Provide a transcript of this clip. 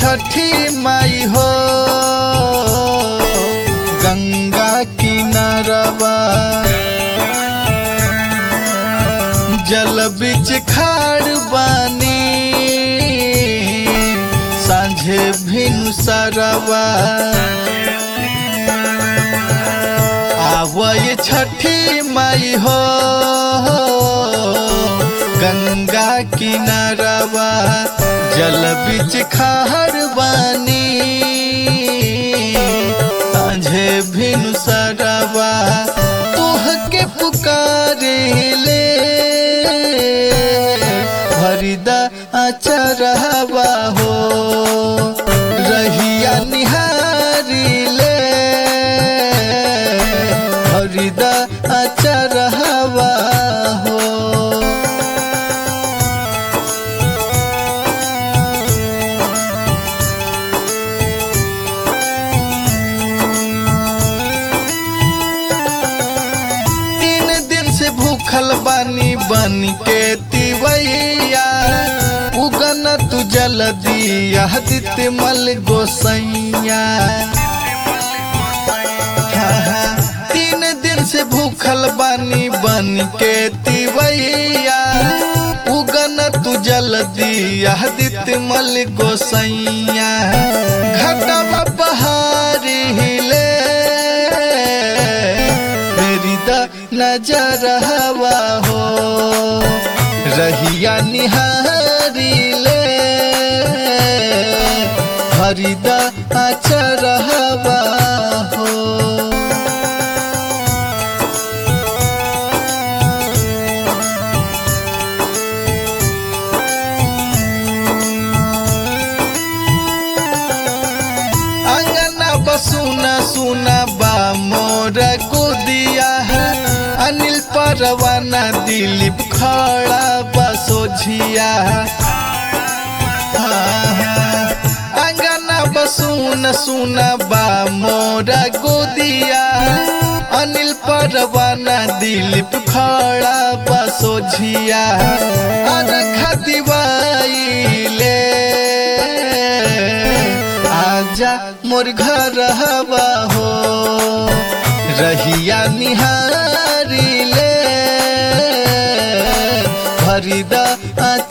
छठी माई हो गंगा किनारवा जल बिच खाड़ बानी सांझे भिनु सरवा आवय छठी माई हो गंगा किनारवा जल बिच खाड़ बानी सांझे भिनु सरवा तोह के पुकारे ले भरिदा अचरहवा हो रहिया निहारी ले भरिदा अचरहवा हो तीन दिन से भूखल बानी बन के तिवैया उगन तू जल दिया दित मल गोसैया हाँ, हाँ, तीन दिन से भूखल बानी बन के तिवैया उगन तू जल दिया दित मल गोसैया घटवा बहारी ले मेरी द नजर हवा हो रहिया निहारी ले हरिद अचर हवा हो अंगना बसुना सुना बा मोर गोदिया है अनिल परवाना दिलीप खड़ा बसोझिया अंगना बसुन सुना बा मोर गोदिया अनिल परवाना दिलीप खड़ा बसोझिया अरखा दिवाई ले आजा मोर घर हवा हो रहिया निहारी ले भरिदा